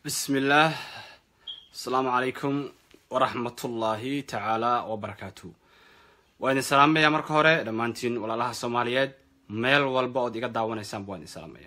bismi illaah asalaamu calaykum waraxmatullaahi tacaala wabarakaatu waa idin salaamaya marka hore dhammaantiin walaalaha soomaaliyeed meel walba ood iga daawanaysaan waa idin salaamaya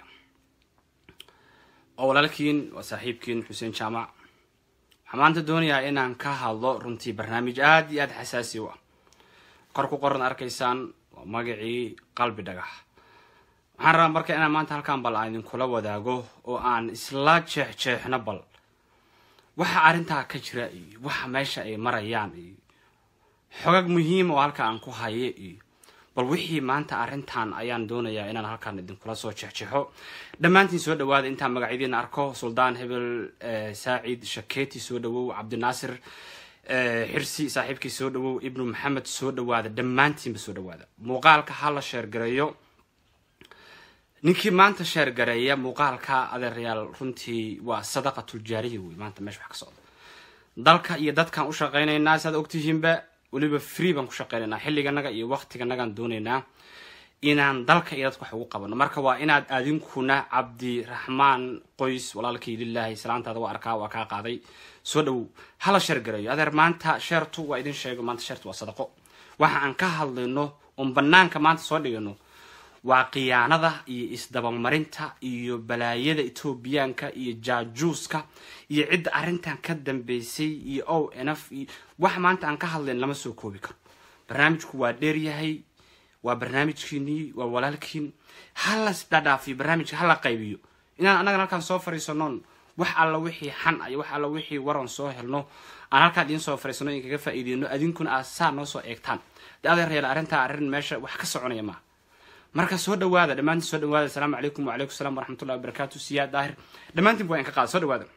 oo walaalkiin waa saaxiibkiin xuseen jaamac waxaa maanta doonayaa inaan ka hadlo runtii barnaamij aada iyo aada xasaasi u ah kor ku qoran arkaysaan waa magacii qalbi dhagax waxaan rabaa marka inaan maanta halkaan bal aan idinkula wadaago oo aan isla jeexjeexno bal waxa arrintaa ka jira iyo waxa meesha ay marayaan iyo xogag muhiim oo halka aan ku haye iyo bal wixii maanta arrintan ayaan doonayaa inaan halkaan idinkula soo jeexjeexo dhammaantiin soo dhawaada intaan magacyadiina arko suldaan hebel saacid shaketi soo dhawow cabdinaasir xirsi saaxiibkii soo dhawow ibnu maxamed soo dhawaada dhammaantiinba soo dhawaada muuqaalka ha la sheergareeyo ninkii maanta sheergareeya muuqaalka adeerayaal runtii waa sadaqatuljaariya wey maanta meesha wax ka socda dalka iyo dadkaan u shaqaynaynaa saad ogtihiinba weliba free baan ku shaqaynaynaa xilliganaga iyo waqtiganagaan doonaynaa inaan dalka iyo dadka wax ugu qabano marka waa inaad adinkuna cabdiraxmaan qoys walaalkii lilaahi salaantaada waa arkaa waa kaa qaaday soo dhawow hala sheergareeyo adeer maanta sheertu waa idin sheego maanta sheertu waa sadaqo waxa aan ka hadlayno oon banaanka maanta soo dhigano waa khiyaanada iyo isdabamarinta iyo balaayada etoobiyaanka iyo jaajuuska iyo cidda arrintan ka dambeysay iyo o nf iyo wax maanta aan ka hadlayn lama soo koobi karo barnaamijku waa dheeryahay waa barnaamijkiinii waa walaalkiin halas dhadhaafiyo barnaamijka hala qaybiyo inaan annagan halkaan soo fariisanoon wax alla wixii xan iyo wax alla wixii waran soo helno aan halkaan idiin soo fariisano in kaga faa'iideyno adinkuna aad saa noo soo eegtaan de adeeryaal arrintaa arrin meesha wax ka soconaya maaha marka soo dhawaada dhammaantiin soo dhawaada asalaamu calaykum wacalaykum salam waraxmatullahi wabarakatu siyaad daahir dhammaantiin waa in ka qaada soo dhawaada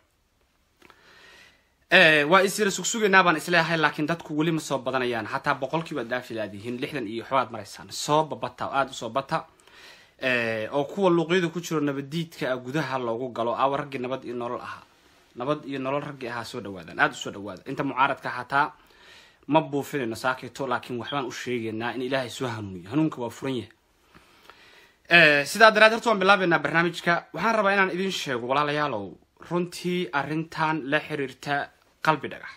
waa isira sugsugaynaa baan isleeyahay laakiin dadku weli ma soo badanayaan hataa boqolkiiba dhaafi laadihiin lixdan iyo waxbaad maraysaan soo babata oo aada usoo bata oo kuwa luuqyada ku jiro nabaddiidka ah gudaha loogu galo awa raggii nabad iyo nolol ahaa nabad iyo nolol raggii ahaa soo dhawaadaan aada usoo dhawaada inta mucaaradka hataa ma buufinayno saakito laakiin waxbaan u sheegaynaa in ilaahay soo hanuuniyo hanuunka waa furan yahay sidaa daraad horta waan bilaabaynaa barnaamijka waxaan rabaa inaan idin sheego walaalayaalow runtii arrintan la xiriirta qalbi dhagax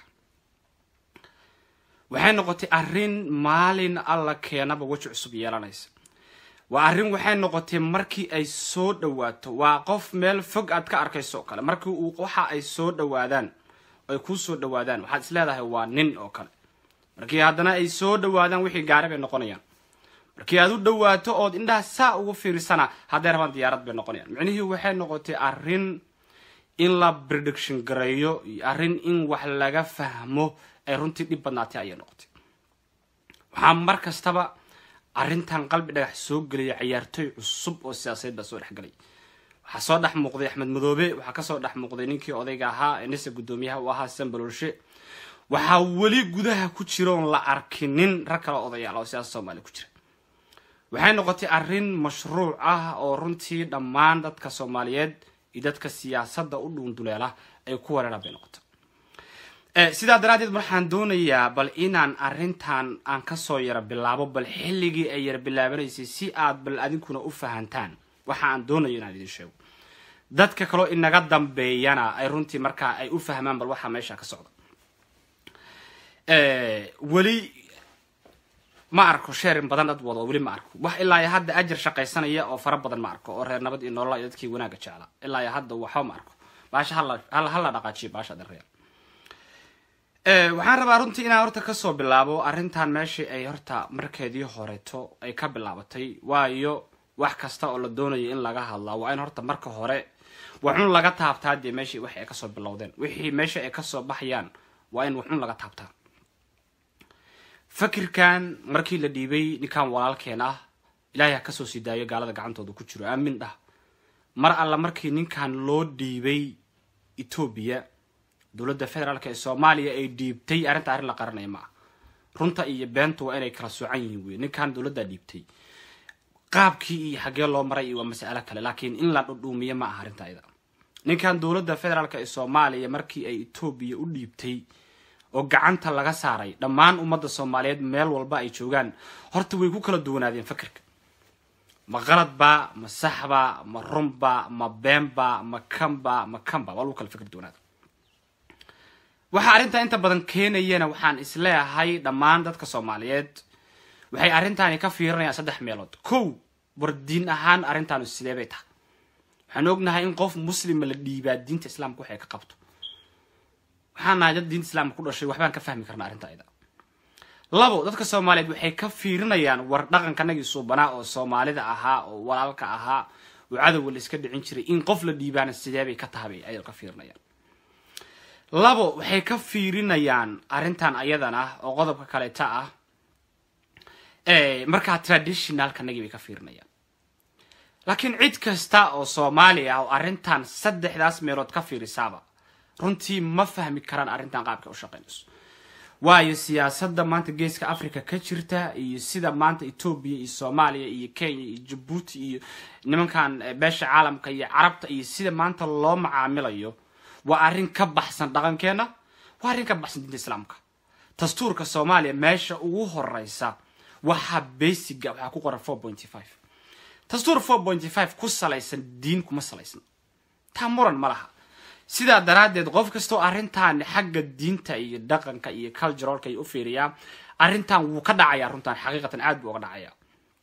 waxay noqotay arrin maalin alla keenaba weji cusub yeelanaysa waa arrin waxay noqotay markii ay soo dhawaato waa qof meel fog aad ka arkayso oo kale markii uu waxa ay soo dhawaadaan ay kuu soo dhawaadaan waxaad is leedahay waa nin oo kale markii haddana ay soo dhawaadaan wixii gaari bay noqonayaan markii aad u dhawaato ood indhaha saa ugu fiirsana hadday rabaan diyaarad bay noqonayaan micnihii waxay noqotay arrin in la prediction gareeyo iyo arrin in wax laga fahmo ay runtii dhib badnaatay ayay noqotay waxaa mar kastaba arrintan qalbi dhagax soo gelaya ciyaartooy cusub oo siyaasadeed baa soo dhexgalay waxaa soo dhex muuqday axmed madoobe waxaa kasoo dhex muuqday ninkii odayga ahaa ee nise guddoomiyaha u ahaa sambaloolshe waxaa weli gudaha ku jira oon la arkinin rag kale odayaal oo siyaasada soomaaliya ku jira waxay noqotay arrin mashruuc ah oo runtii dhammaan dadka soomaaliyeed iyo dadka siyaasadda u dhuunduleela ay ku wareeraan bay noqotay sidaa daraaddeed waxaan doonayaa bal inaan arrintan aan kasoo yara bilaabo bal xilligii ay yara bilaabanaysay si aad bal adinkuna u fahantaan waxa aan doonayo inaan idin sheego dadka kaloo inaga dambeeyana ay runtii markaa ay u fahmaan bal waxaa meesha ka socda weli ma arko sheerin badan dad wado weli ma arko wax ilaa iyo hadda ajar shaqaysanaya oo fara badan ma arko oo reer nabad iyo nolola iyo dadkii wanaaga jeclaa ilaa iyo hadda waxba ma arko baasha hala hala dhaqaajiyo baasha dareer waxaan rabaa runtii inaan horta kasoo bilaabo arrintan meeshii ay horta markeedii horeto ay ka bilaabatay waayo wax kasta oo la doonayo in laga hadlaa waa in horta marka hore waxun laga taabtaa dee meeshii wax ay kasoo bilowdeen wixii meesha ay kasoo baxayaan waa in waxun laga taabtaa fakirkan markii la dhiibay ninkan walaalkeen ah ilaahay ha kasoo sii daayo gaalada gacantooda ku jiro aamin dhah mar alla markii ninkan loo dhiibay etoobiya dowladda federaalk ee soomaaliya ay dhiibtay arrinta arrin la qaranaya ma ah runta iyo beentu waa inay kala soocan yihiin wey ninkan dowladdaa dhiibtay qaabkii iyo xaggee loo maray iyo waa mas'alo kale laakiin in la dhudhuumiyo ma aha arrinta ayada ninkan dowladda federaalk ee soomaaliya markii ay etoobiya u dhiibtay oo gacanta laga saaray dhammaan ummadda soomaaliyeed meel walba ay joogaan horta way ku kala duwanaadeen fakirka ma qaladba ma saxba ma runba ma beenba ma kanba ma kanba waa lagu kala fikri doonaada waxaa arrintaa inta badan keenayana waxaan isleeyahay dhammaan dadka soomaaliyeed waxay arrintaani ka fiirinayaan saddex meelood kow war diin ahaan arrintaanu sidee bay tahay waxaan ognahay in qof muslima la dhiibaa diinta islaamka waxay ka qabto waxaan nahay dad diinta islaamka ku dhashay waxbaan ka fahmi karnaa arrinta ayada labo dadka soomaaliyeed waxay ka fiirinayaan war dhaqankanagii suubanaa oo soomaalida ahaa oo walaalka ahaa oo cadowga la iska dhicin jiray in qof la dhiibaana sidee bay ka tahabay ayay ka fiirinayaan labo waxay ka fiirinayaan arrintan ayadan ah oo qodobka kaleeta ah markaa traditionalkanagii bay ka fiirinayaan laakiin cid kasta oo soomaali ah oo arrintan saddexdaas meelood ka fiirisaaba runtii ma fahmi karaan arrintan qaabka u shaqaynayso waayo siyaasadda maanta geeska africa ka jirta iyo sida maanta etoobiya iyo soomaaliya iyo kenya iyo jabuuti iyo nimankan beesha caalamka iyo carabta iyo sida maanta loo macaamilayo waa arrin ka baxsan dhaqankeena waa arrin ka baxsan diinta islaamka dastuurka soomaaliya meesha ugu horeysa waxaa basiga waxaa ku qoran four pointy five dastuur four pointy five ku salaysan diin kuma salaysna taa muran ma laha sidaa daraaddeed qof kastoo arrintan xagga diinta iyo dhaqanka iyo culturalka ay u fiiriyaa arrintan wuu ka dhacayaa runtan xaqiiqatan aad buu uga dhacayaa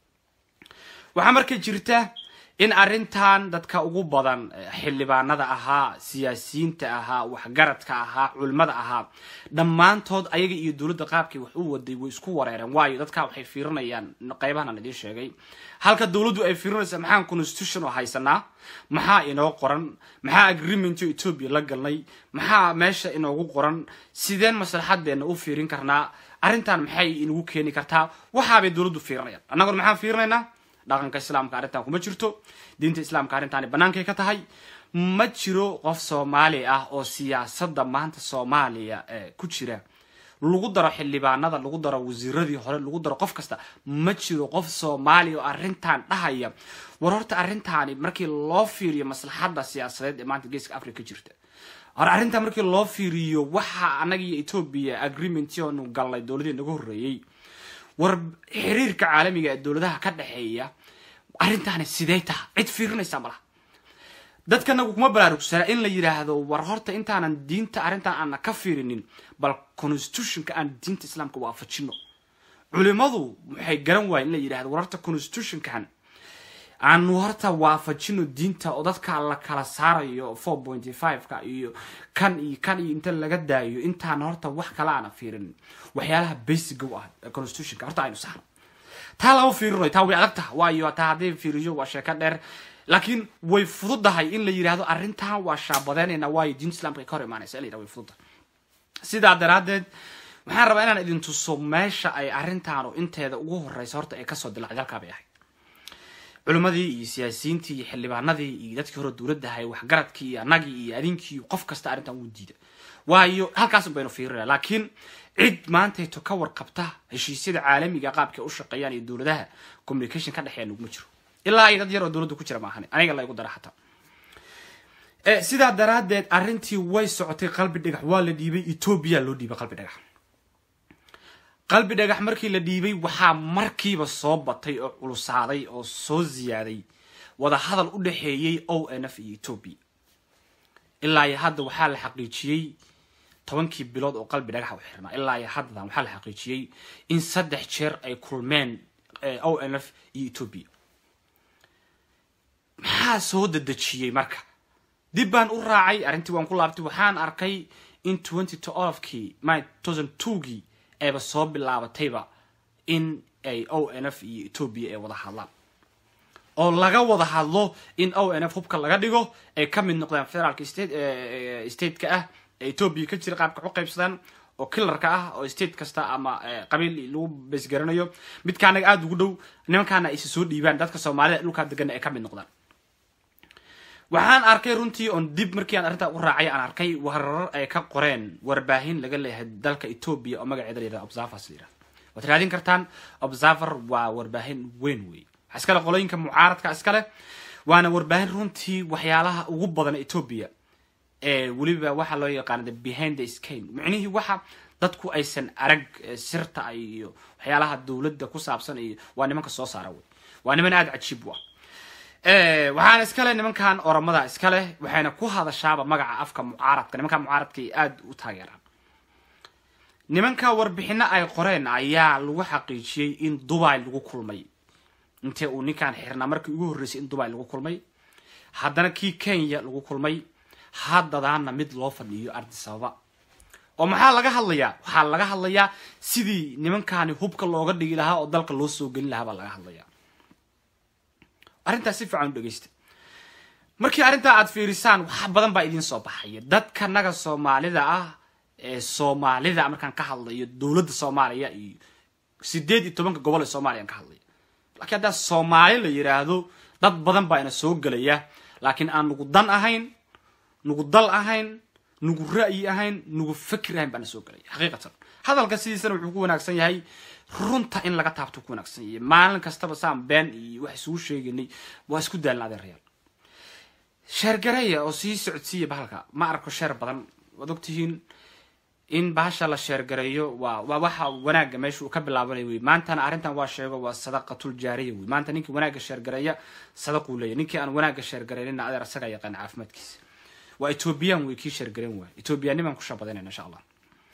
waxaa marka jirta in arrintan dadka ugu badan xildhibaanada ahaa siyaasiyiinta ahaa waxgaradka ahaa culimada ahaa dhammaantood ayaga iyo dowladda qaabkay wax u waday way isku wareereen waayo dadka waxay fiirinayaan qeybahan aan idiin sheegay halka dowladdu ay fiirinaysa maxaan constitution oo haysanaa maxaa inoo qoran maxaa agreementoo etoobiya la galnay maxaa meesha inoogu qoran sideen maslaxadeena u fiirin karnaa arrintan maxay inagu keeni kartaa waxaabay dowladdu fiirinayaan annaguna maxaan fiirinaynaa dhaqanka islaamka arrintan kuma jirto diinta islaamka arrintaani bannaankay ka tahay ma jiro qof soomaali ah oo siyaasadda maanta soomaaliya ku jira lagu daro xildhibaanada lagu daro wasiiradii hore lagu daro qof kasta ma jiro qof soomaaliya oo arrintan dhahaya war horta arrintaani markii loo fiiriyo maslaxadda siyaasadeed ee maanta geeska africa ka jirta hor arrintan markii loo fiiriyo waxa annaga iyo etoobiya agreementonu galnay dowladii naga horreeyey war xiriirka caalamiga ee dowladaha ka dhexeeya arrintaani sidee taha cid fiirinaysaa malaha dadkanagu kuma baraarugsana in la yidhaahdo war horta intaanan diinta arrintan aana ka fiirinin bal constitutionka aan diinta islaamka waafajino culimadu waxay garan waaya in la yidhahdo war horta constitutionkan aanu horta waafajino diinta oo dadka la kala saarayo four pointy five-ka iyo kan iyo kan iyo inta laga daayo intaan horta wax kale aana fiirinin waxyaalaha basic u ah constitutionka horta aynu saarno taa lama fiirinayo taa way adag taha waayo taa hadday fiiriyo waa sheeko dheer laakiin way fududahay in la yidhahdo arrintan waa shaabadeynayna waayo diinta islamka ay ka hor imaanaysa in la yidhahdo way fududahay sidaa daraaddeed waxaan rabaa inaan idin tuso meesha ay arrintaanu inteeda ugu horeysa horta ay kasoo dilacday halkaa bay ahayd culimmadii iyo siyaasiyiintii iyo xildhibaanadii iyo dadkii hore dowladda ahay waxgaradkii iyo annagii iyo adinkii qof kasta arrintan wuu diida waayo halkaasun baynu fiirinaya laakiin cid maantayto ka warqabta heshiisyada caalamiga qaabkay u shaqeeyaan iyo dowladaha communication ka dhexeeya naguma jiro ilaa ay dad yar oo dowladda ku jira maahane aniga laygu dara xataa sidaa daraaddeed arrintii way socotay qalbi dhagax waa la dhiibay etoobiya loo dhiibay qalbi dhagax qalbi dhagax markii la dhiibay waxaa markiiba soo batay oo culusaaday oo soo ziyaaday wada hadal u dhexeeyey o n f iyo etoobiya ilaa iyo hadda waxaa la xaqiijiyey tobankii bilood oo qalbi dhagaxa u xirnaa ilaa iyo haddadan waxaa la xaqiijiyey in saddex jeer ay kulmeen o n f iyo etoobiya maxaa soo dadejiyey marka dib baan u raacay arrintii waan ku laabtay waxaan arkay in twenty twelvekii my thousand twogii ayba soo bilaabatayba in ay o n f iyo etoobiya ay wada hadlaan oo laga wada hadlo in o n f hubka laga dhigo ay ka mid noqdaan federaalka state stateka ah ee etoobiya ka jira qaabka u qaybsadaan oo killarka ah oo state kasta ama qabiil lagu beesgaranayo midka anaga aada ugu dhow nimankaana aysa soo dhiibaan dadka soomaalida dhulkaa degana ay ka mid noqdaan waxaan arkay runtii oon dib markii aan arrintaa u raacay aan arkay warar ay ka qoreen warbaahin laga leeyahay dalka etoobiya oo magaceeda la yihahdo observers la yihahdo waad raadin kartaan observer waa warbaahin weyn wey waxaa iskale qolooyinka mucaaradka iskale waana warbaahin runtii waxyaalaha ugu badan etoobiya ee weliba waxaa loo yaqaana the behind the scan micnihii waxa dadku aysan arag sirta iyo waxyaalaha dowladda ku saabsan iyo waa nimanka soo saara wey waa niman aada cajiib u ah waxaana iskale nimankan oromada iskaleh waxayna ku hadashaaba magaca afka mucaaradka nimanka mucaaradka ay aada u taageeraan nimanka warbixino ay qoreen ayaa lagu xaqiijiyey in dubai lagu kulmay intee uu ninkan xirnaa markii ugu horreysay in dubai lagu kulmay haddana kii kenya lagu kulmay haddadaana mid loo fadhiyo ardisababa oo maxaa laga hadlayaa waxaa laga hadlayaa sidii nimankani hubka looga dhigi lahaa oo dalka loo soo gelin lahaa baa laga hadlayaa arrintaas si fiican u dhegeysta markii arrintaa aada fiirisaan wax badan baa idiin soo baxaya dadka naga soomaalida ah ee soomaalida markaan ka hadlayo dowladda soomaaliya iyo sideed iyo tobanka gobol ee soomaaliya aan ka hadlayo laakiin haddaa soomaali la yidhaahdo dad badan baa ina soo gelaya laakiin aan nugu dan ahayn nugu dal ahayn nugu ra'yi ahayn nugu fikir ahayn baana soo gelaya xaqiiqatan hadalka sidiisana wuxuu ku wanaagsan yahay runta in laga taabto ku wanaagsan yahay maalin kastaba saan been iyo wax isugu sheeganay waa isku daalna adeerayaal sheergareeya oo sii socodsiiya bahalka ma arko sheer badan waad ogtihiin in bahasha la sheergareeyo waa waa waxa wanaagga meesha uu ka bilaabanay wey maantana arrintan waa sheego waa sadaqatul jaariya wey maanta ninkii wanaagga sheergareeya sadaquu leeyahy ninkii aan wanaagga sheergareynina adeer asaga yaqaan caafimaadkiisa waa ethoobiyan wey kii sheergaren waay ethoobiyaanimaan ku shabadanayna insha allah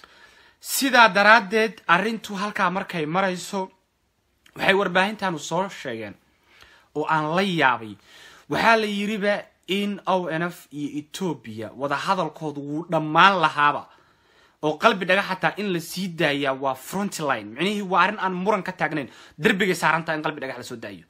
sidaa daraaddeed arrintu halkaa markay marayso waxay warbaahintaanu soo sheegeen oo aan la yaabay waxaa la yiriba in o n f iyo etoobiya wadahadalkoodu wuu dhammaan lahaaba oo qalbi dhaga xataa in la sii daayaa waa frontline micnihii waa arrin aan muran ka taagnayn derbigay saarantaha in qalbi dhagax lasoo daayo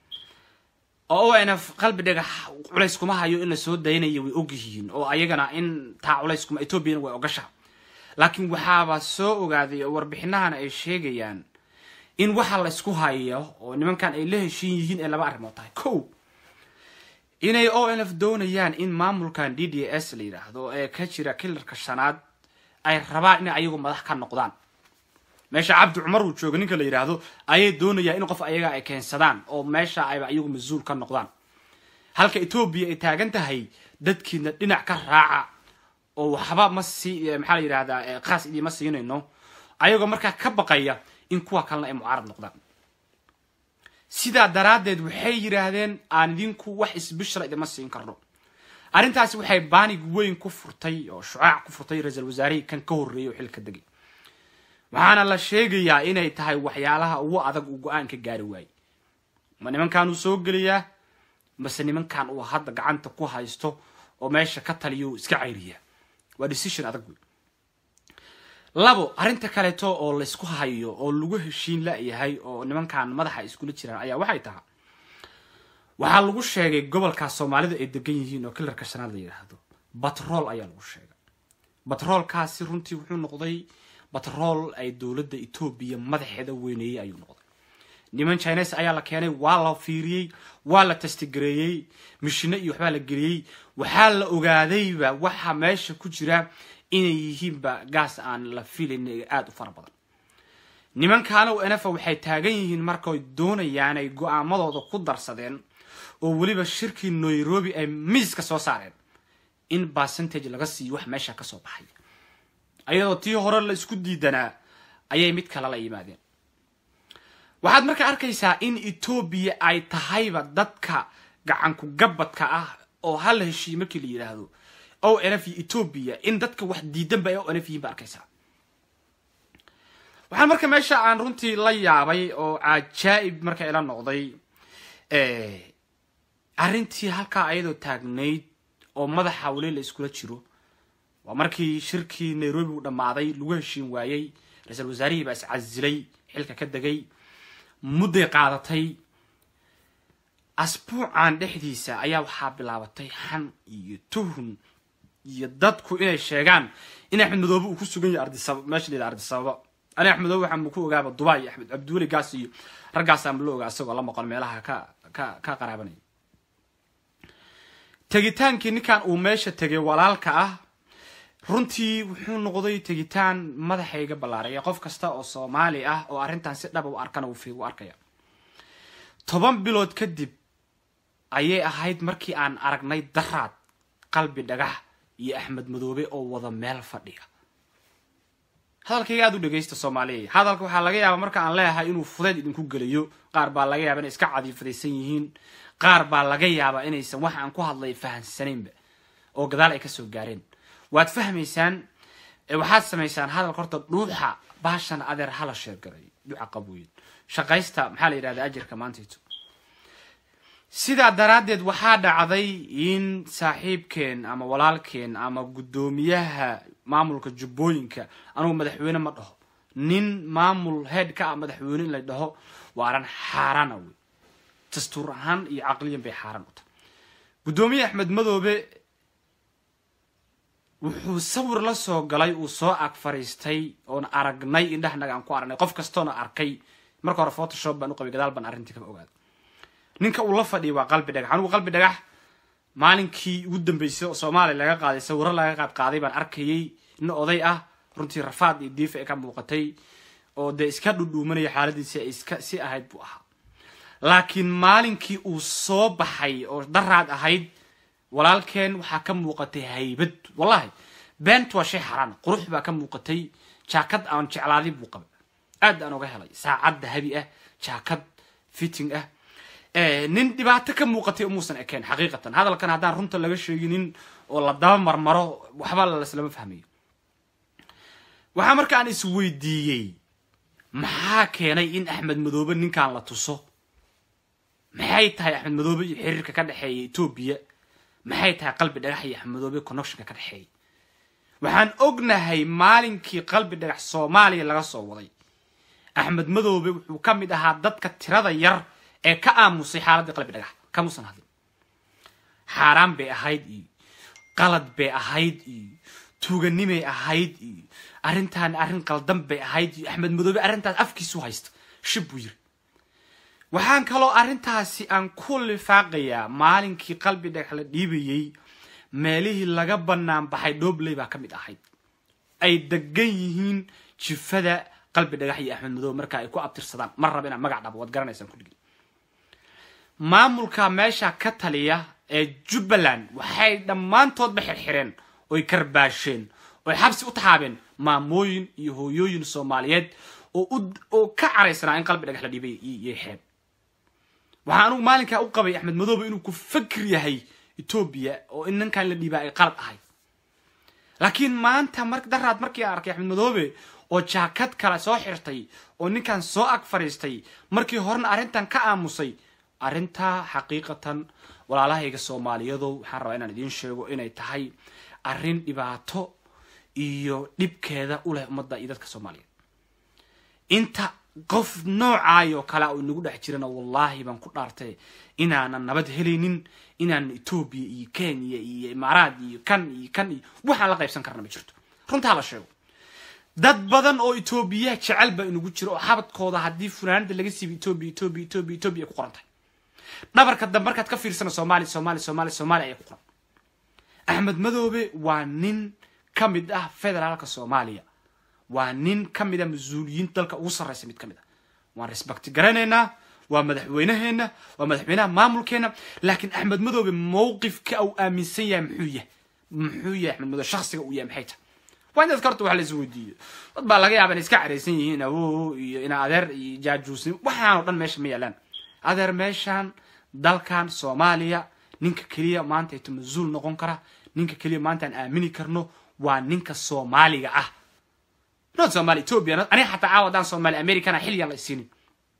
oo o n f qalbi dhagax culays kuma hayo in lasoo daynaya way ogyihiin oo ayagana in taa culays kuma etoobiyana way ogasha laakiin waxaaba soo ogaaday oo warbixinahana ay sheegayaan in waxa la isku hayo oo nimankan ay la heshiin yihiin ee laba arrimood tahay ko inay o n f doonayaan in maamulkan d d s la yidhaahdo ee ka jira kilarka shanaad ay rabaan inay ayagu madax ka noqdaan meesha cabdi cumar uu jooga ninka la yidhaahdo ayay doonayaan in qof ayaga ay keensadaan oo meesha ayba ayagu mas-uul ka noqdaan halka etoobiya ay taagan tahay dadkiina dhinac ka raaca oo waxba ma sii maxaa la yidhahdaa khaas idiima siinayno ayagoo markaa ka baqaya in kuwa kalena ay mucaarad noqdaan sidaa daraaddeed waxay yidhaahdeen aan idinku wax isbishra idima siin karno arrintaasi waxay baanig weyn ku furtay oo shucaac ku furtay ra-iisal wasaarihii kan ka horreeyay oo xilka degay waxaana la sheegayaa inay tahay waxyaalaha ugu adag uu go-aan ka gaari waayey ma nimankan uu soo gelayaa mase nimankan uu hadda gacanta ku haysto oo meesha ka taliyo iska cayriyaa waa decision adag wey labo arrinta kaleeto oo laysku hayo oo lagu heshiin la-yahay oo nimankan madaxa iskula jiraan ayaa waxay tahay waxaa lagu sheegay gobolkaas soomaalida ay degan yihiin oo kilarka shanaad la yidhaahdo batrool ayaa lagu sheegay batroolkaasi runtii wuxuu noqday batrool ay dowladda etoobiya madaxeeda weyneeyey ayuu noqday niman chines ayaa la keenay waa la fiiriyey waa la testigareeyey mishino iyo waxbaa la geliyey waxaa la ogaadayba waxa meesha ku jira inay yihiinba gaas aan la filayn aada u fara badan nimankaana o enefa waxay taagan yihiin markay doonayaan ay go-aamadooda ku darsadeen oo weliba shirkii nairobi ay miiska soo saareen in percentage laga siiyo wax meesha kasoo baxay ayadoo tii hore la isku diidanaa ayay mid kale la yimaadeen waxaad marka arkaysaa in etoobiya ay tahayba dadka gacanku gabadka ah oo hal heshiiye markii la yidhaahdo o n f iyo etoobiya in dadka wax diidanba ay o n f yihiin ba arkaysaa waxaan marka meesha aan runtii la yaabay oo cajaa'ib marka ila noqday arrintii halkaa ayadoo taagnayd oo madaxa weli la iskula jiro waa markii shirkii nairobi uu dhammaaday lagu heshiin waayey ra-iisal wasaarihii baa iscasilay xilka ka degay mudday qaadatay asbuucan dhexdiisa ayaa waxaa bilaabatay xan iyo tuhun iyo dadku inay sheegaan in axmed madoobe uu ku sugan yahay ardisaba meesha layidhaha ardisababa ani axmed madoobe waxaan ku ogaaba dubai iyo axmed cabdiweli gaas iyo raggaasaan la ogaa isagoo la maqon meelaha ka ka ka qaraabanaya tegitaankii ninkan uu meesha tegay walaalka ah runtii wuxuu noqday tegitaan madaxayga ballaaraya qof kasta oo soomaali ah oo arrintan si dhaba u arkana u arkaya toban bilood kadib ayay ahayd markii aan aragnay daraad qalbi dhagax iyo axmed madoobe oo wada meel fadhiya hadalkayga aad u dhegaysta soomaaliya hadalka waxaa laga yaabaa marka aan leeyahay inuu fudeed idinku gelayo qaar baa laga yaaba inay iska cadiifadaysan yihiin qaar baa laga yaabaa inaysan wax aan ku hadlay fahansanaynba oo gadaal ay kasoo gaareen waad fahmaysaan waxaad samaysaan hadalka horta dhuuxa baashan adeer hala sheergaray dhuuxa qabooyin shaqaysta maxaa la yidhahda ajirka maantayto sidaa daraaddeed waxaa dhacday in saaxiibkeen ama walaalkeen ama guddoomiyaha maamulka jubbooyinka anugu madaxweyne ma dhaho nin maamul head ka ah madaxweyne in la dhaho waa arran xaaraana wey dastuur ahaan iyo caqliyan bay xaaraan u tahay guddoomiye axmed madoobe wuxuu sawir la soo galay uu soo ag fariistay oon aragnay indhahanaga aan ku aragnay qof kastoona arkay marka hore photoshop baan u qabay gadaal baan arrintii kama ogaada ninka uu la fadhiyay waa qalbi dhagax anigu qalbi dhagax maalinkii ugu dambeysay oo soomaaliya laga qaaday sawiro laga qaad qaaday baan arkayay nin oday ah runtii rafaad iyo diifa ay ka muuqatay oo dee iska dhudhuumanaya xaaladiisi ay iska si ahayd buu ahaa laakiin maalinkii uu soo baxay oo daraad ahayd walaalkeen waxaa ka muuqatay haybad wallahi beent waa shay xaraan qurux baa ka muuqatay jaakad aan jeclaaday buu qabay aad aan uga helay saacad dahabi ah jaakad fitting ah nin dhibaato ka muuqatay umuusan ekeen xaqiiqatan hadalkan haddaan runta laga sheeginin oo la daba marmaro waxba laslama fahmayo waxaa marka aan isweydiiyey maxaa keenay in axmed madoobe ninkan la tuso maxay tahay axmed madoobe iyo xiriirka ka dhexeeya etoobiya maxay tahay qalbi dhagax iyo axmed madoobe connectionka ka dhexeeya waxaan ognahay maalinkii qalbi dhagax soomaaliya laga soo waday axmed madoobe wuxuu ka mid ahaa dadka tirada yar ee ka aamusay xaaladdii qalbi dhagax kamuusan hadlin xaaraan bay ahayd iyo qalad bay ahayd iyo tuuganimay ahayd iyo arrintaan arrin qaldan bay ahayd iyo axmed madoobe arrintaas afkiisu haysta shib buu yiri waxaan kaloo arrintaasi aan ku lifaaqayaa maalinkii qalbi dhagax la dhiibayey meelihii laga bannaan baxay dhobley baa ka mid ahayd ay degan yihiin jifada qalbi dhagax iyo axmed madoobe marka ay ku abtirsadaan mar raba inaan magac dhabo waad garanaysaan kulligii maamulka meesha ka taliya ee jubbaland waxay dhammaantoodba xirxireen oy karbaasheen oy xabsi u taxaabeen maamooyin iyo hooyooyin soomaaliyeed oo ka caraysanaa in qalbi dhagax la dhiibay iyo xeeb waxaa anugu maalinkaa u qabay axmed madoobe inuu ku fakir yahay etoobiya oo in ninkan la dhiibaa ay qalad ahay laakiin maanta mar daraad markii aan arkay axmed madoobe oo jaakad kale soo xirtay oo ninkan soo ag fadhiistay markii horena arrintan ka aamusay arrintaa xaqiiqatan walaalahayga soomaaliyadow waxaan rabaa inaan idiin sheego inay tahay arrin dhibaato iyo dhibkeeda u leh ummadda iyo dadka soomaaliyeed inta qof noocaayoo kale uu inagu dhex jirana wallaahi baan ku dhaartay inaanan nabad helaynin inaanan etoobiya iyo kenya iyo imaaraad iyo kan iyo kan iyo waxaan la qaybsan karna ma jirto runtaa la sheego dad badan oo etoobiya jecel baa inagu jiro oo xabadkooda haddii funaanada laga siiba etoobiya etoobiya etoobiya etoobiya ay ku qoran tahay dhabarka dambe markaad ka fiirsana soomaaliya soomaaliya soomaaliya soomaaliya ayaa ku qoran axmed madoobe waa nin ka mid ah federaalka soomaaliya waa nin ka mid a mas-uuliyiin dalka ugu sarreysa mid ka mid a waan respecti garanaynaa waa madaxweynaheena waa madaxweynaha maamulkeena laakiin axmed madoobe mowqifka uu aaminsan yahay muxuu yahay muxuu yahay axmed madoobe shaksiga uu yahay maxay tahay waa in dadka horta wax la is weydiiyo dad baa laga yaaba inay iska caraysan yihiin awow iyo ina adeer iyo jaajuusnimo waxaan oo dhan meesha ma yaalaan adeer meeshaan dalkan soomaaliya ninka keliya maanta ayto mas-uul noqon kara ninka keliya maanta aan aamini karno waa ninka soomaaliga ah not somalia ethiopia aniga xataa caawa haddaan soomaali americana xilligan la isiinin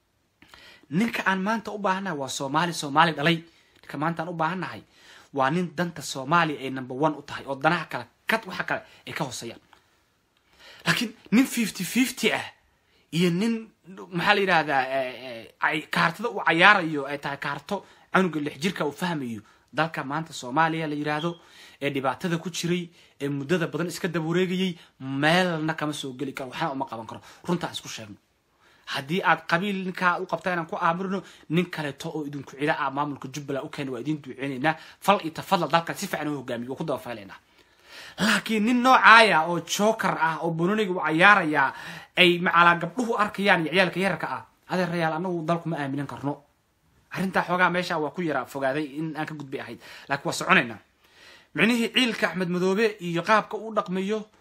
ninka aan maanta u baahannahay waa soomaali soomaali dhalay ninka maanta aan u baahannahay waa nin danta soomaaliya ay number one u tahay oo danaha kale kad waxa kale ay ka hooseeyaan laakiin nin fifty fifty ah iyo nin maxaa la yidhahdaa kaartada uu cayaarayo ay tahay kaarto canuga lix jirka uu fahmayo dalka maanta soomaaliya la yidhaahdo ee dhibaatada ku jiray ee muddada badan iska daba wareegayay meelna kama soo geli karo waxna uma qaban karo runtaan isku sheegno haddii aad qabiil ninkaa u qabta inaan ku aamirno nin kaleeto oo idinku cida ah maamulka jubbaland u keena waa idin duceynaynaa fal iyo tafadal dalkan si fiican u hogaamiyo waa ku daba faylaynaa laakiin nin noocaaya oo joker ah oo bononiga u cayaaraya ay macalaa gabdhuhu arkayaan iyo ciyaalka yararka ah adeerayaal anagu dalku ma aaminan karno arrintaa xoogaa meesha waa ku yaraa fogaaday in aan ka gudbay ahayd laakiin waa soconaynaa micnihii ciilka axmed madoobe iyo qaabka uu dhaqmayo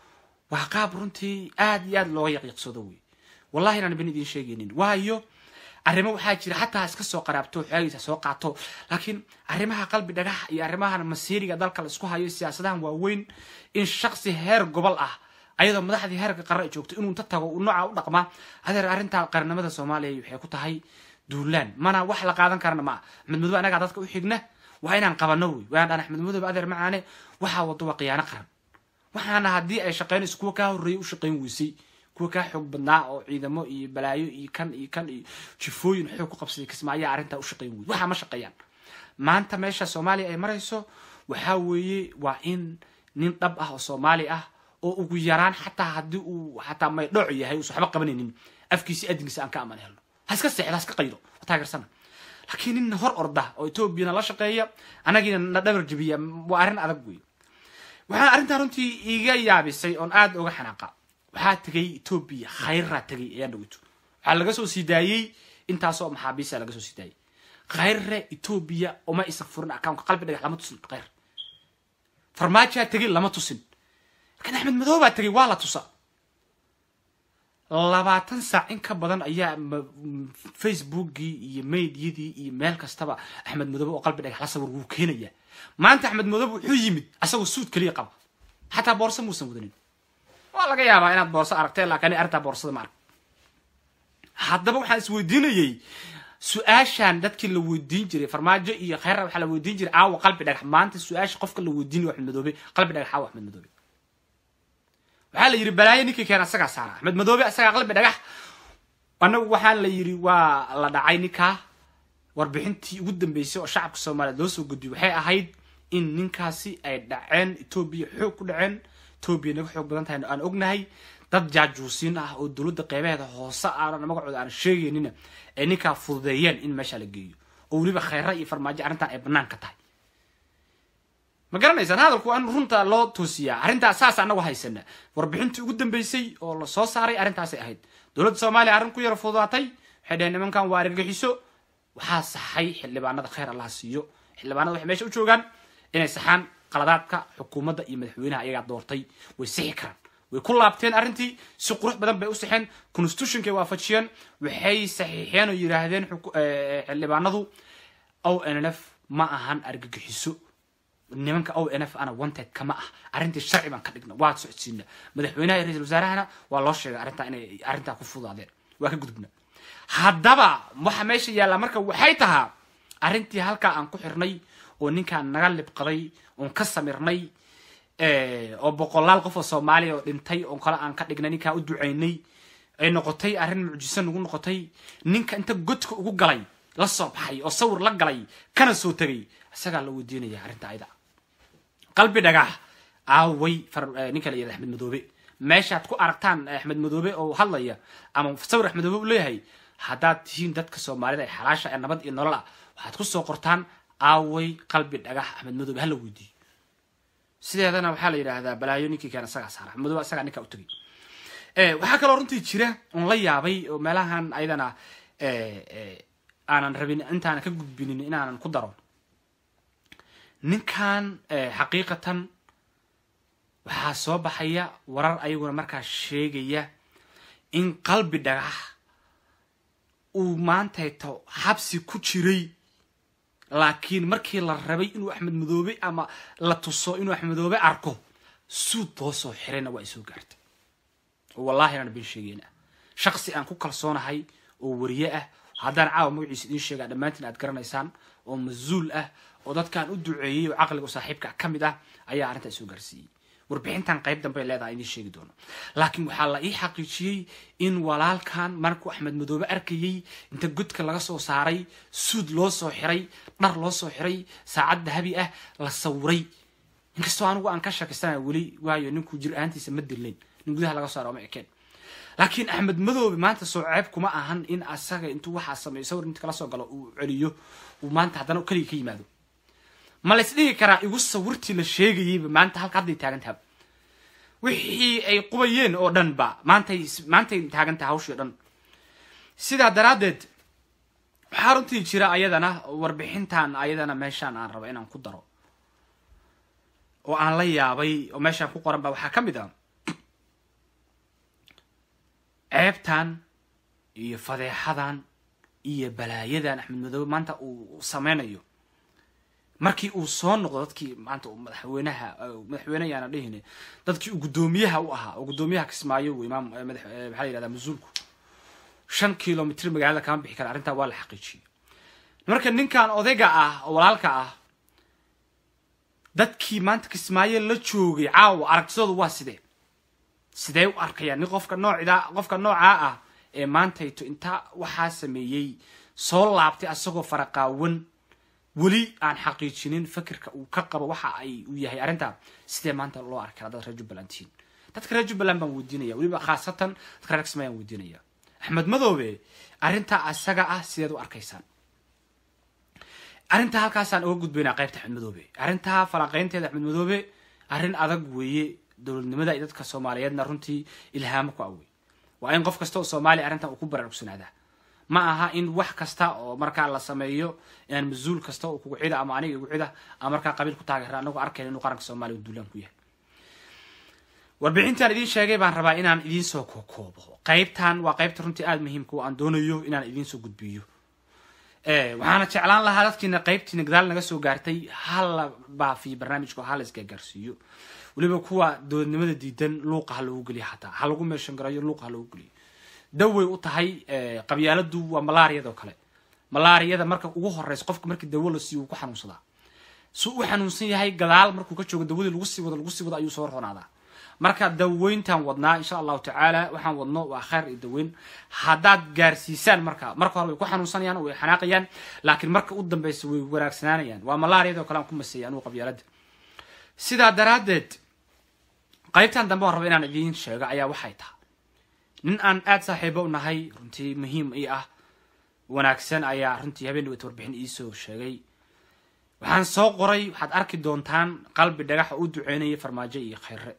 waa qaab runtii aad iyo aad looga yaqyaqsado wey wallahi inaan ben idiin sheegaynin waayo arrimo waxaa jira xataa iska soo qaraabto xoogiisa soo qaato laakiin arrimaha qalbi dhagax iyo arrimahan masiiriga dalka la isku hayo siyaasadahan waaweyn in shaksi heer gobol ah ayadoo madaxdii heerka qaran ay joogto inuu inta tago uu nooca u dhaqmaa adeer arrinta qarnimada soomaaliya waxay ku tahay duulaan mana wax la qaadan karana ma axmed madoobe anagaa dadka u xigna waa inaan qabano wey waan dhan axmed madoobe adeer macaane waxaa wado waa khiyaano qaran waxaana haddii ay shaqeynayso kuwa kaa horreeyay u shaqeyn weysay kuwa kaa xoog badnaa oo ciidamo iyo balaayo iyo kan iyo kan iyo jifooyin xoog ku qabsaday kismaayaa arrintaa u shaqeyn wey waxaa ma shaqeeyaan maanta meesha soomaaliya ay marayso waxaa weeye waa in nin dhab ah oo soomaali ah oo ugu yaraan xataa haddii uu xataa maydhooc yahay uusan waxba qabanaynin afkiisi adinkiisa aan ka aman helno ha iska seexdo ha iska qaydo ha taageersana laakiin nin hor orda oo etoobiyana la shaqeeya anagiina na dhabar jabiya waa arrin adag wey waxaa arrintaa runtii iga yaabisay oon aada uga xanaaqa waxaa tegay etoobiya khayraa tegay ayaa dhaweyto waxaa laga soo sii daayey intaasoo maxaabiisa laga soo sii daayey khayre etoobiya uma isa furin accountka qalbi dhagax lama tusin khayr farmaajaa tegay lama tusin laakiin axmed madoobaa tegay waa la tusa labaatan saac in ka badan ayaa facebookii iyo maydiyadii iyo meel kastaba axmed madoobe oo qalbi dhagax la sawir wuu keenayaa maanta axmed madoobe wuxuu yimid asagoo suud keliya qaba xataa boorso muusan wadanin waa laga yaabaa inaad boorso aragteen laakiin arrintaa boorsada ma arag haddaba waxaan isweydiinayey su-aashan dadkii la weydiin jiray farmaajo iyo khayra waxaa la weydiin jiray aawa qalbi dhagax maanta su-aasha qofka la weydiinayo axmed madoobe qalbi dhagax aawa axmed madoobe waxaa la yidhi balaayo ninkii keena asagaa saara axmed madoobe asagaa qalbi dhagax anagu waxaa la yidhi waa la dhacay ninkaa warbixintii ugu dambeysay oo shacabka soomaaliyeed loo soo gudbiyey waxay ahayd in ninkaasi ay dhaceen etoobiya xoog ku dhaceen etoobiya naga xoog badan tahay aan ognahay dad jaajuusiin ah oo dowladda qeybaheeda hoose aanan magacooda aan sheegaynina ay ninkaa fududeeyeen in meesha la geeyo oo weliba khayra iyo farmaajo arrintan ay bannaan ka tahay ma garanaysaan hadalku waa in runta loo toosiyaa arrintaa saas anagu haysana warbixintii ugu dambeysay oo la soo saaray arrintaasay ahayd dowladda soomaaliya arrin ku yara fududaatay waxay dhaheen nimankan waa argagixiso waxaa saxay xildhibaanada khayr allaha siiyo xildhibaanada waxay meesha u joogaan inay saxaan qaladaadka xukuumadda iyo madaxweynaha ayagaa doortay way sixi karaan way ku laabteen arrintii si qurux badan bay u sixeen constitutionkay waafajiyeen waxay saxiixeen oo yidhaahdeen xildhibaanadu o n f ma ahan argagixiso nimanka o n f ana wanted kama ah arrintii sharci baan ka dhigna waa socodsiina madaxweynaha iyo ra-isul wasaarahana waa loo sheegay arrintaa inay arrintaa ku fudaadeen waa ka gudubna haddaba waxa meesha yaallaa marka waxay tahaa arrintii halkaa aan ku xirnay oo ninkaan naga libqaday oon ka samirnay oo boqolaal qof oo soomaaliya oo dhintay oo kale aan ka dhignay ninkaa u ducaynay ay noqotay arrin mucjiso nagu noqotay ninka inta godka ugu galay la soo baxay oo sawir la galay kana soo tegay isagaa la weydiinaya arrinta ayada qalbi dhagax aaway ninka la yihahda axmed madoobe meeshaad ku aragtaan axmed madoobe oo hadlaya ama sawir axmed madoobe u leeyahay haddaad tihiin dadka soomaalida ee xalaasha ee nabad iyo nolol ah waxaad ku soo qortaan aaway qalbi dhagax axmed madoobe hala weydiiyo sideedana waxaa la yidhaahdaa balaayo ninkii keen isagaa saara axmed madoobe isagaa ninkaa u tegay waxaa kaloo runtii jira oon la yaabay oo meelahan ayadana aanan rabin intaanan ka gudbinin inaanan ku daro ninkan xaqiiqatan waxaa soo baxaya warar ayaguna markaa sheegaya in qalbi dhagax uu maantayto xabsi ku jiray laakiin markii la rabay inuu axmed madoobe ama la tuso inuu axmed madoobe arko suud loo soo xirayna waa ay soo gaartay oo wallahi inaan ben sheegeyna shaqsi aan ku kalsoonahay oo wariye ah haddaan caawa magaciisa idiin sheegaa dhammaantiin aad garanaysaan oo mas-uul ah oo dadkaan u duceeyey oo caqliga u saaxiibka ka mid ah ayaa arrintaa soo gaarsiiyey warbixintan qayb dambey leedahay idiin sheegi doono laakiin waxaa la ii xaqiijiyey in walaalkan markuu axmed madoobe arkayey inta godka laga soo saaray suud loo soo xiray dhar loo soo xiray saacad dahabi ah la sawiray inkastoo anigu aan ka shakisana weli waayo ninkuu jir ahaantiisa ma dillayn nin gudaha laga saaro ma ekeen laakiin axmed madoobe maanta soo ceeb kuma ahan in asaga intuu waxaa sameeyo sawir inta kala soo galo uu celiyo uu maanta haddana keliga ka yimaado ma la isdhigi karaa igu sawirtii la sheegayeyba maanta halka hadday taagan taha wixii ay qubayeen oo dhan ba maantay maantay taagan taha hawshii o dhan sidaa daraaddeed waxaa runtii jira ayadana warbixintan ayadana meeshaan aan rabo inaan ku daro oo aan la yaabay oo meeshaan ku qoran ba waxaa ka mid ah ceebtan iyo fadeexadan iyo balaayadan axmed madoobe maanta uu sameynayo markii uu soo noqdo dadkii maanta uu madaxweynaha madaxweyne yaana dhihine dadkii uu guddoomiyaha u ahaa oo guddoomiyaha kismaayo uu imaam madax maxaa la yihahdaa mas-uulku shan kilomitr magaalada kama bixi kara arrintaa waa la xaqiijiyey marka ninkan odayga ah oo walaalka ah dadkii maanta kismaayo la joogay caawa aragtidoodu waa sidee sidee u arkayaan nin qofka noocda qofka noocaa ah ee maantayto intaa waxaa sameeyey soo laabtay asagoo faraqaawan weli aan xaqiijinin fikirka uu ka qabo waxa ay uu yahay arrintaa sidee maanta loo arki karaa dad reer jubbaland tihiin dadka reer jubbaland baan weydiinaya weliba khaasatan dadka reer kismaayo aan weydiinaya axmed madoobe arrintaa asaga ah sideed u arkaysaan arrintaa halkaasaan uga gudbaynaa qaybta axmed madoobe arrintaa falanqeynteeda axmed madoobe arrin adag weeye dowladnimada iyo dadka soomaaliyeedna runtii ilhaamo ku awey waa in qof kasta oo soomaaliya arrintan uu ku baraarugsanaada ma aha in wax kasta oo markaa la sameeyo inaan mas-uul kasta oo kugu cida ama aniga igu cida ama markaa qabiil ku taageera anagoo arkayn inuu qaranka soomaaliya duulaan ku yahay warbixintaan idiin sheegay baan rabaa inaan idiin soo kokoobo qaybtan waa qaybta runtii aada muhiimka oo aan doonayo inaan idiin soo gudbiyo waxaana jeclaan lahaa dadkiina qaybtiina gadaal naga soo gaartay hala baafiyo barnaamijka oo hala isgaagaarsiiyo weliba kuwa dowladnimada diidan luuqa ha loogu geliyo xataa ha lagu meeshan garayo luuqa ha loogu geliyo daway u tahay qabyaaladu waa malaariyadoo kale malaariyada marka ugu horeysa qofka markii dawo la siiyo wuu ku xanuunsadaa su u xanuunsan yahay gadaal markuu ka joogo dawadii lagu sii wado lagu sii wado ayuu soo roonaadaa marka daweyntaan wadnaa insha allahu tacaala waxaan wadno waa khayr iyo daweyn haddaad gaarsiisaan marka marka hore way ku xanuunsanayaan way xanaaqayaan laakiin marka u dambeysa way wanaagsanaanayaan waa malaariyadoo kale aan ku maseeyay anugu qabyaalada sidaa daraaddeed qaybtan dambe aan raba inaan idiin sheego ayaa waxay tahay nin aan aada saaxiibo u nahay runtii muhiim ii ah wanaagsan ayaa runtii habeen dhaweyt warbixin iisoo sheegay waxaan soo qoray waxaad arki doontaan qalbi dhagax oo u duceynaya farmaajo iyo khayre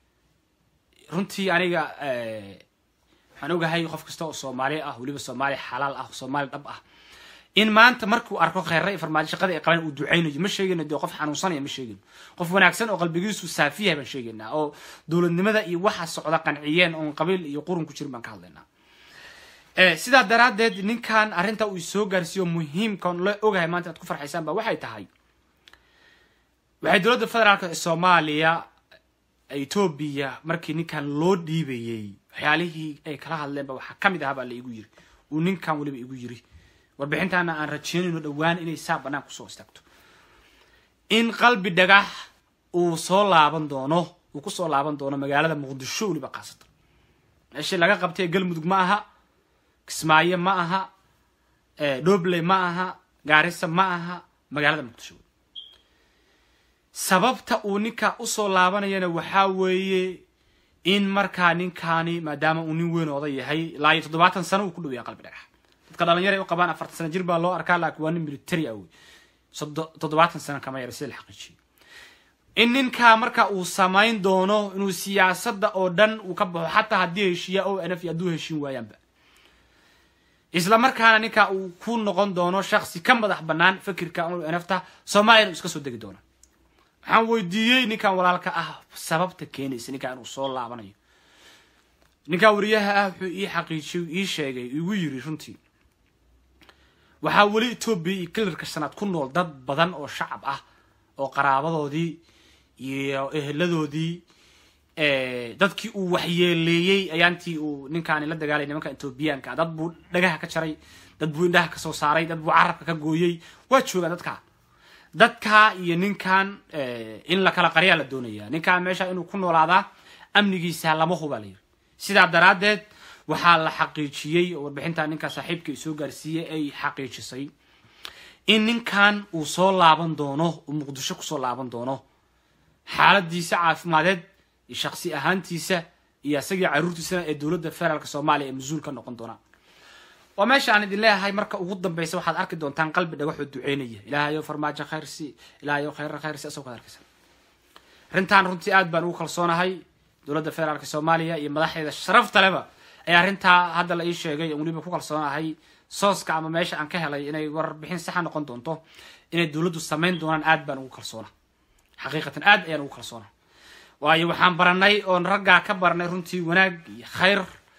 runtii aniga waxaan ogahay qof kasta oo soomaali ah weliba soomaali xalaal ah soomaali dhab ah in maanta markuu arko kheyre iyo farmaajo shaqada ay qaban uu duceynayo ma sheegayno dee qof xanuunsanaya ma sheegayno qof wanaagsan oo qalbigiisu saafiyahay baan sheegaynaa oo dowladnimada iyo waxa socda qanciyeen oon qabiil iyo qurun ku jirin baan ka hadlaynaa sidaa daraaddeed ninkan arrinta uu soo gaarsiiyo muhiimka la ogahay maanta inaad ku farxaysaan ba waxay tahay waxay dowladda federaalk ee soomaaliya etoobiya markii ninkan loo dhiibayey waxyaalihii ay kala hadleenba waxaa ka mid ahaa baa la igu yiri uu ninkan weliba igu yiri warbixintaana aan rajeynayno dhowaan inay saa bannaan kusoo istaagto in qalbi dhagax uu soo laaban doono uu kusoo laaban doono magaalada muqdisho weliba khaasatan meeshii laga qabtay galmudug ma aha kismaayo ma aha dhobley ma aha gaarisa ma aha magaalada muqdisho sababta uu ninka usoo laabanayana waxaa weeye in markaa ninkaani maadaama uu nin weyn oday yahay ilaa iyo toddobaatan sano uu ku dhow yahay qalbi dhagax dadka dhalinyara u qabaan afartan sano jir baa loo arkaa laakiin waa nin military ah wey toddobaatan sano kama yara sida la xaqiijiyay in ninkaa marka uu samayn doono inuu siyaasadda oo dhan uu ka baxo xataa haddii heshiiya o n f iyo hadduu heshiin waayaanba isla markaana ninkaa uu ku noqon doono shaksi ka madax bannaan fikirka o n f ta soomaaliyana uu iska soo degi doono waxaan weydiiyey ninkan walaalka ah sababta keenaysa ninkaa inuu soo laabanayo ninkaa wariyaha ah wuxuu ii xaqiijiyey ii sheegay igu yiri runtii waxaa weli etoobiya iyo kilarka shanaad ku nool dad badan oo shacab ah oo qaraabadoodii iyo eheladoodii dadkii uu waxyeeleeyey ayaantii uu ninkaani la dagaalay nimanka etoobiyaanka dad buu dhagaha ka jaray dad buu indhaha kasoo saaray dad buu carabka ka gooyey waa joogaan dadkaa dadkaa iyo ninkan in la kala qaryaa la doonaya ninkan meesha inuu ku noolaadaa amnigiisa lama hubaa la yiri sidaa daraaddeed waxaa la xaqiijiyey oo warbixintaa ninkaa saaxiibka soo gaarsiiyey ay xaqiijisay in ninkan uu soo laaban doono uu muqdisho kusoo laaban doono xaaladiisa caafimadeed iyo shaksi ahaantiisa iyo isagii caruurtiisana ee dowladda federaalk soomaaliya ee mas-uul ka noqon doonaa waa meesha aan idin leeyahay marka ugu dambeysa waxaad arki doontaan qalbi dhagaxoo duceynaya ilaahayo farmaajo khayrsi ilaahayo khayra khayrsi asagoo kaad arkaysa arrintan runtii aad baan ugu kalsoonahay dowladda federaalk soomaaliya iyo madaxdeeda sharafta leba ayaa arrintaa hadda la ii sheegay oon weliba ku kalsoonahay sooska ama meesha aan ka helay inay warbixin saxa noqon doonto inay dowladdu samayn doonaan aad baan ugu kalsoona xaqiiqatan aad ayaan ugu kalsoona waayo waxaan baranay oon raggaa ka baranay runtii wanaag iyo khayr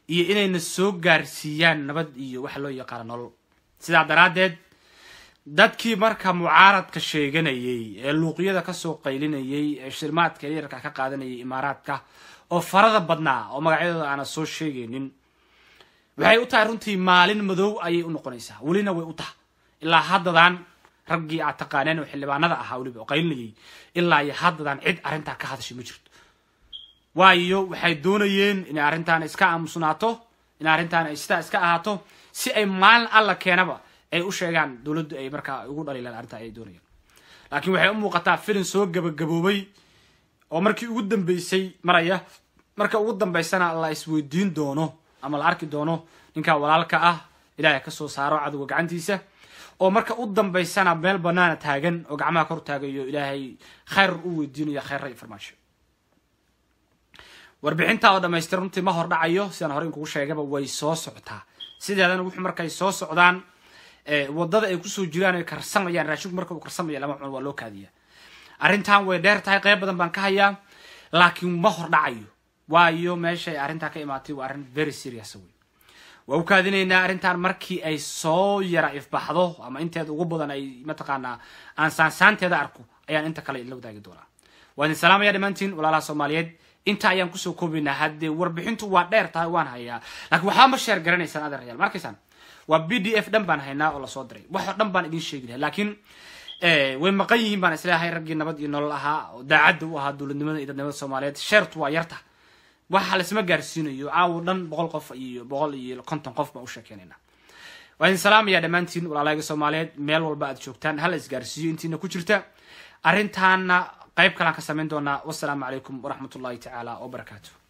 iyo inayna soo gaarsiiyaan nabad iyo waxa loo yaqaano nolol sidaa daraaddeed dadkii marka mucaaradka sheeganayay ee luuqyada kasoo qaylinayay ee shirmaadka yararka ka qaadanayay imaaraadka oo farada badnaa oo magacyadooda aana soo sheegaynin waxay u tahay runtii maalin madow ayay u noqonaysaa welina way u tahay ilaa haddadan raggii aad taqaaneen oo xildhibaanada ahaa weliba oo qaylinayay ilaa iyo haddadan cid arrintaa ka hadashay ma jirto waayo waxay doonayeen inay arrintaan iska aamusnaato in arrintaan ay sidaa iska ahaato si ay maalin alla keenaba ay u sheegaan dowladdu ay markaa ugu dhaliilaan arrintaa ay doonayaan laakiin waxay u muuqataa filin soo gabagaboobay oo markii ugu dambeysay maraya marka ugu dambeysana la isweydiin doono ama la arki doono ninkaa walaalka ah ilaahay ka soo saaro cadowga gacantiisa oo marka u dambeysana meel banaana taagan oo gacmaha kor taagayo ilaahay khayr u weydiinayo khayra iyo farmaasho warbixintaa oo dhamaystir runtii ma hor dhacayo sidaan hore inkugu sheegaba way soo socotaa sideedana wuxuu markay soo socdaan wadada ay kusoo jiraan ay karsamayaan raashinku marka uu karsamaya lama cuno waa loo kaadiya arrintan way dheer tahay qayb badan baan ka hayaa laakiin ma hor dhacayo waayo meeshay arrintaa ka imaatay waa arrin very serious wey waa u kaadinaynaa arrintan markii ay soo yara ifbaxdo ama inteeda ugu badan ay mataqaanaa aan saansaanteeda arko ayaan inta kale la wadaagi doonaa waa idin salaamaya dhammaantiin walaalaha soomaaliyeed inta ayaan kusoo koobaynaa haddee warbixintu waa dheer tahay waan hayaa laakiin waxba ma sheer garanaysaan adeerayaal markaysaan waa b d f dhan baan haynaa oo lasoo diray waxoo dhan baan idin sheegi lahay laakiin way maqan yihiin baan isleeyahay raggii nabad iyo nolol ahaa oo daacadda u ahaa dowladnimada iyo dadnimada soomaaliyeed sheertu waa yarta waxa laisma gaarsiinayo caawo dhan boqol qof iyo boqol iyo konton qof baan u sheekeynayna waa idin salaamaya dhammaantiin walaalahayga soomaaliyeed meel walba aad joogtaan hala isgaarsiiyo intiina ku jirta arrintaana qayb kalaan ka samayn doonaa wasalaamu calaykum waraxmat ullahi tacaala wabarakaatu